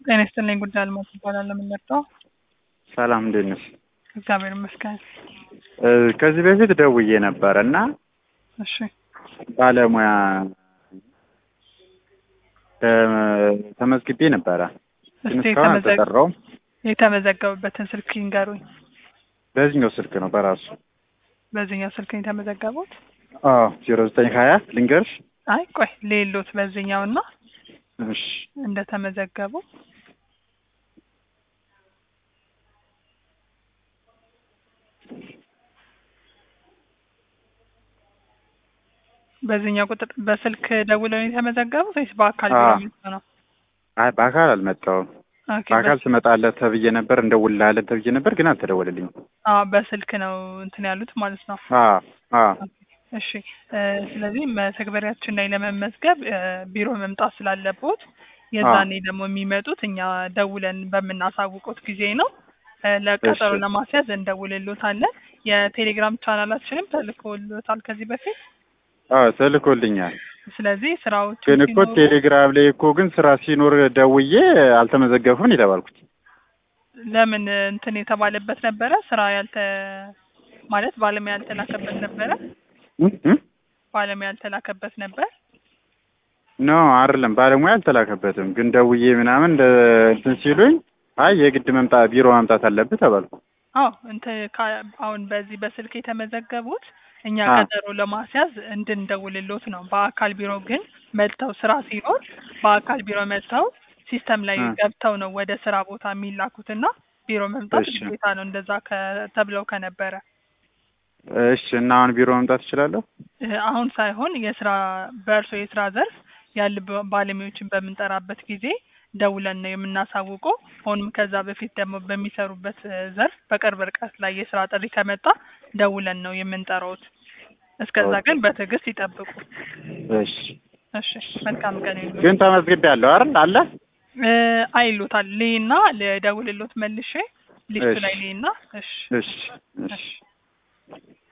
ጤና ይስጥልኝ ጉዳይ አልሞት ይባላል የምንመጣው ሰላም እንዴት ነሽ? እግዚአብሔር ይመስገን። እ ከዚህ በፊት ደውዬ ነበረ እና እሺ ባለሙያ ተ- ተመዝግቤ ነበረ ግን እስቲ እስካሁን የተመዘግ- አልተጠራውም። የተመዘገቡበትን ስልክ ይንገሩኝ። በዚህኛው ስልክ ነው በራሱ በዚህኛው ስልክ ነው የተመዘገቡት? አዎ ዜሮ ዘጠኝ ሀያ ልንገርሽ። አይ ቆይ ሌሎት በዚህኛው እና እሺ እንደተመዘገቡ በዚህኛው ቁጥር በስልክ ደውለው ነው የተመዘገቡት ወይስ በአካል ቢሮ አዎ። መጥተው ነው? አይ በአካል አልመጣሁም። ኦኬ፣ በአካል በስ- ትመጣለህ ተብዬ ነበር እንደውልልሃለን ተብዬ ነበር ግን አልተደወለልኝም። አዎ በስልክ ነው እንትን ያሉት ማለት ነው። አዎ አዎ እሺ እ ስለዚህ መተግበሪያችን ላይ ለመመዝገብ እ ቢሮ መምጣት ስላለቦት የዛኔ ደግሞ የሚመጡት እኛ ደውለን በምናሳውቁት ጊዜ ነው። እ ለቀጠሮ እሺ። ለማስያዝ እንደውልሎታለን። የቴሌግራም ቻናላችንም ተልኮሎታል ከዚህ በፊት። አዎ ተልኮልኛል። ስለዚህ ስራዎቹ ግን እኮ ሲኖሩ ቴሌግራም ላይ እኮ ግን ስራ ሲኖር ደውዬ አልተመዘገብኩም ነው የተባልኩት። ለምን እንትን የተባለበት ነበረ ስራ ያልተ ማለት ባለሙያ ያልተላከበት ነበረ እ? እ? ባለሙያ ያልተላከበት ነበር። ኖ አይደለም ባለሙያ አልተላከበትም። ግን ደውዬ ምናምን እንደ እንትን ሲሉኝ አይ የግድ መምጣት ቢሮ መምጣት አለብህ ተባልኩ። አዎ እንትን ካ- አሁን በዚህ በስልክ የተመዘገቡት እኛ አዎ። ቀጠሮ ለማስያዝ እንድንደውልሎት ነው። በአካል ቢሮ ግን መጥተው ስራ ሲኖር በአካል ቢሮ መጥተው ሲስተም ላይ እ። ገብተው ነው ወደ ስራ ቦታ የሚላኩትና ቢሮ መምጣት እሺ። ግዴታ ነው። እንደዛ ከ- ተብለው ከነበረ እሺ እና አሁን ቢሮ መምጣት እችላለሁ? እ፣ አሁን ሳይሆን የስራ በእርሶ የስራ ዘርፍ ያሉ ባ- ባለሙያዎችን በምንጠራበት ጊዜ ደውለን ነው የምናሳውቀው። ሆኖም ከዛ በፊት ደግሞ በሚሰሩበት እ፣ ዘርፍ በቅርብ ርቀት ላይ የስራ ጥሪ ከመጣ ደውለን ነው የምንጠራውት። እስከዛ ኦኬ። ግን በትዕግስት ይጠብቁ። እሺ እሺ፣ መልካም ቀን ይሁን። ግን ተመዝግቤያለሁ አይደል? አለ እ፣ አይሎታል ልይና ልደውልሎት መልሼ ሊስቱ እሺ። ላይ ልይና። እሺ እሺ እሺ እሺ